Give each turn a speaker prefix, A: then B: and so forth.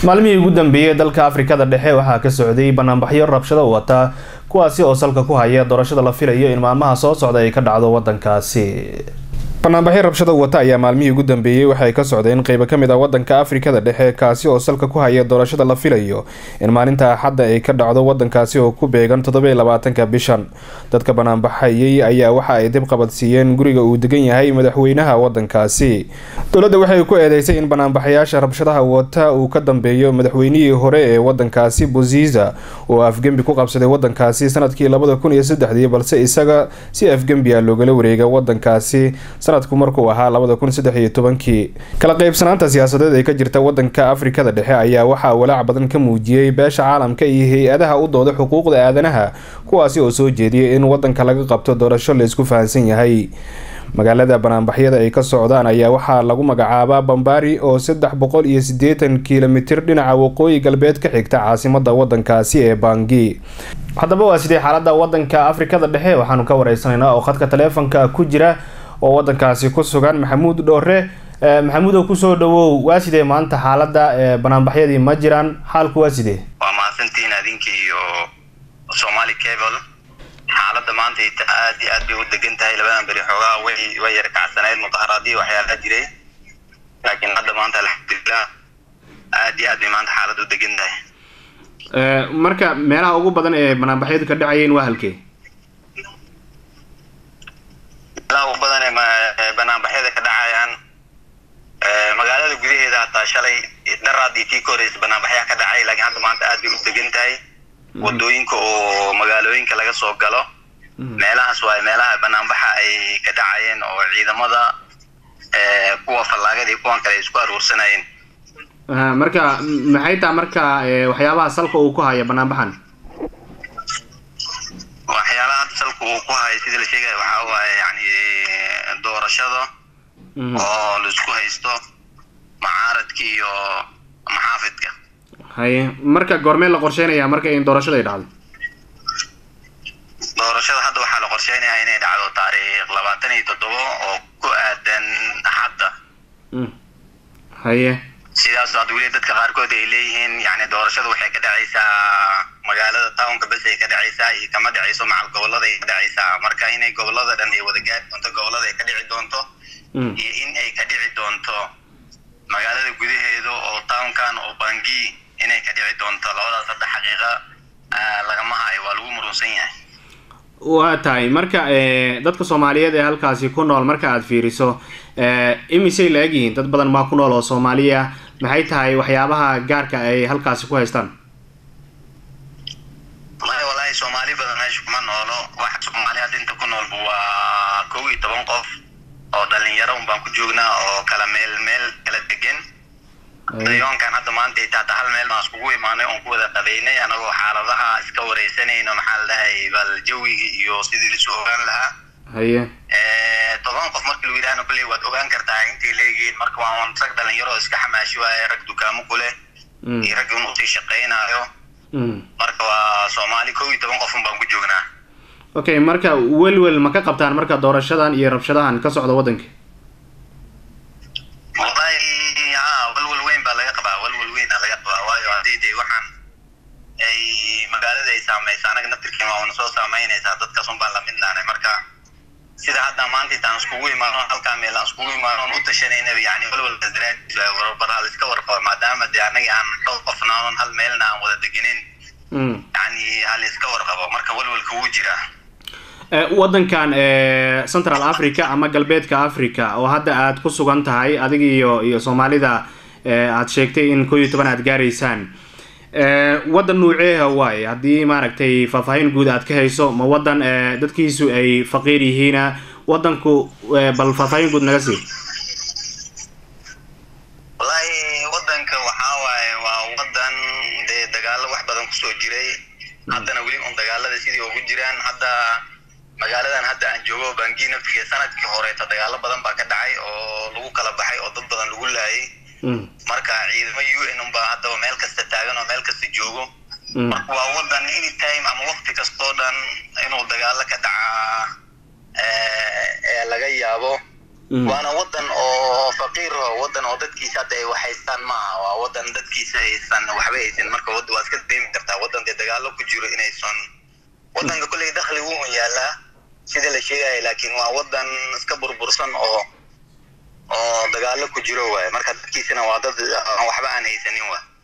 A: maalmihii ugu dambeeyey dalka afrikada dhexe waxaa ka socday banaanbaxyo rabshado wata kuwaasi oo salka ku haya doorashada la filayo in maalmaha soo socda ay ka dhacdo wadankaasi banaanbaxyo rabshado wata ayaa maalmihii ugu dambeeyey waxay ka socdeen qeybo kamid ah wadanka afrikada dhexe kaasi oo salka ku haya doorashada la filayo in maalinta axadda ay ka dhacdo wadankaasi oo ku beegan toddobiyo labaatanka bishan dadka banaanbaxayay ayaa waxa ay dib qabadsiiyeen guriga uu degan yahay madaxweynaha wadankaasi dowladda waxay ku eedeysay in banaanbaxayaasha rabshadaha wata uu ka dambeeyo madaxweynihii hore ee wadankaasi buziza oo afgembi ku qabsaday wadankaasi sanadkii labada kun iyo saddexdii balse isaga si afgembi a loogala wareega wadankaasi sanadku markuu ahaa labada kun saddex iyo tobankii kala qeybsanaanta siyaasadeed ee ka jirta wadanka afrikada dhexe ayaa waxaa walaac badan ka muujiyey beesha caalamka iyo hay-adaha u dooda xuquuqda aadanaha kuwaasi oo soo jeediyay in wadanka laga qabto doorasho laysku fahansan yahay magaalada banaanbaxyada ay ka socdaan ayaa waxaa lagu magacaabaa bambari oo saddex boqol iyo siddeetan kilomitir dhinaca waqooyi galbeed ka xigta caasimada wadankaasi ee bangi haddaba waa sidee xaalada wadanka afrikada dhexe waxaanu ka wareysanaynaa oo khadka taleefonka ku jira oo wadankaasi ku sugan maxamuud dhoore maxamuudow kusoo dhawow waa sidee maanta xaalada banaanbaxyadii ma jiraan xaalku waa sidee
B: waa mahadsantihiin adinka iyo somali cable xaalada maanta aad iyo aad bay u degan tahay labadan beri xoogaa way way yar kacsanayd mudaharaadii waxyaalaha jiray laakiin hadda maanta alxamdulilah aad iyo aad bay maanta xaalad u degan tahay
A: marka meelaha ugu badan ee banaanbaxyadu ka dhacayeen waa halkee
B: meelaha ugu badan ee banaanbaxyada ka dhacayaan magaalada gudaheeda hataa shalay dharaad iyo tii ka horeysa banaanbaxyaa ka dhacay laakiin hadda maanta aad bay u degan tahay wadooyinka oo magaalooyinka laga soo galo meelahaas waa meelaha banaanbaxa ay ka dhacayeen oo ciidamada kuwa fallaagada iyo kuwan kale ay isku aruursanayeen
A: marka maxay taha marka waxyaabaha salka uu ku haya banaanbaxan
B: waxyaalaha hadda salka uu ku hayo sidii la sheegaya waxaa waaye yani doorashada oo laisku haysto macaaradka iyo maxaafidka
A: haye marka goormee la qorsheynaya marka in doorashada ay dhacdo
B: doorashada hadda waxaa la qorsheynayaa inay dhacdo taariikh labaatan iyo toddoba oo ku aadan axadda
A: haye
B: sidaas hadda weli dadka qaarkood ay leeyihiin yani doorashada waxay ka dhacaysaa magaalada townka bes ay ka dhacaysaa iyo kama dhacayso macal gobolada ay ka dhacaysaa marka inay gobolada dhan ay wada gaari doonto gobolada ay ka dhici doonto iyo in ay ka dhici doonto magaalada gudaheeda oo townkan oo bangi inay ka dhici doonto labadaas hadda xaqiiqa lagama hayo waa lagu murunsan yahay
A: waa tahay marka dadka soomaaliyeed ee halkaasi ku nool marka aada fiiriso imisay la egyihiin dad badan maa ku nool oo soomaaliya maxay tahay waxyaabaha gaarka ay halkaasi ku haystaan
B: maya wallaahi soomaali badan meesha kuma noolo waxa soomaali hadda inta ku noolba waa kow iyo toban qof oo dhalinyaro un baan ku joognaa oo kala meel meel kala degan dayoonkan hadda maanta ita hata hal meel baan iskugu imaanay oon ku wada qabeynay anagoo xaaladaha iska wareysanayno maxaa la dhahay bal jawiga iyo sidii laisu ogaan lahaa
A: haye
B: toban qof markii lagu yidhahna kulley waad ogaan kartaa intay leegihiin marka waa rag dhalinyaro iska xamaashi waaye rag dukaamo ku leh iyo rag un usii shaqaynaayo marka waa soomaali kow iyo toban qofun baan ku joognaa
A: okay marka welwel ma ka qabtaan marka doorashadan iyo rabshadahan ka socda waddanka
B: wallahi ha walwal weyn baa laga qabaa walwal weynaa laga qabaa waayo haddii dee waxaan ay magaalada ay saamaysa anaga naftirkeen waa una soo saameynaysaa dadkaas un baan lamid naanay marka sida hadda maanta intaan iskugu imaano halkaa meel aan iskugu imaano on u tashanayna yani walwalkaas daraadiis warbar hal iska warqabo maadaama dee annaga aan dhowr qofnaanon hal meelna aan wada degenin yani hal iska warqabo marka walwalka wuu jiraa
A: waddankan central africa ama galbeedka africa oo hadda aada ku sugan tahay adig iyo iyo soomaalida aada sheegtay in koo iyo toban aada gaaraysaan waddan nuuceeha waaye haddii maaragtay faahfaahin guud aad ka hayso ma waddan dadkiisu ay faqiir yihiina waddanku bal faahfaahin guud naga sii
B: wallahi waddanka waxaa waaye waa waddan dee dagaalo wax badan kusoo jiray haddana weli un dagaalada sidii ugu jiraan hadda magaaladan hadda aan joogo bangi naftiga sanadkii horeeto dagaalo badan baa ka dhacay oo lagu kala baxay oo dad badan lagu laayay marka ciidamo u n unbaa haddaba meel kasta taagan oo meel kasta joogo marka waa wadan anytime ama wakti kastoo dhan inuu dagaalo ka dhacaa ee laga yaabo waana wadan oo faqiir oo wadan oo dadkiisa hadda ay wax haystaan maaha waa wadan dadkiisa aysan waxba haysan marka wad waa iska dareemi kartaa wadan dee dagaalo ku jiro inaysan wadanka kolley dakhli wuu yaalaa sida la sheegaya laakiin waa wadan iska burbursan oo oo dagaalo ku jiro waaye marka dadkiisana waa dad aan waxba aan haysanin waa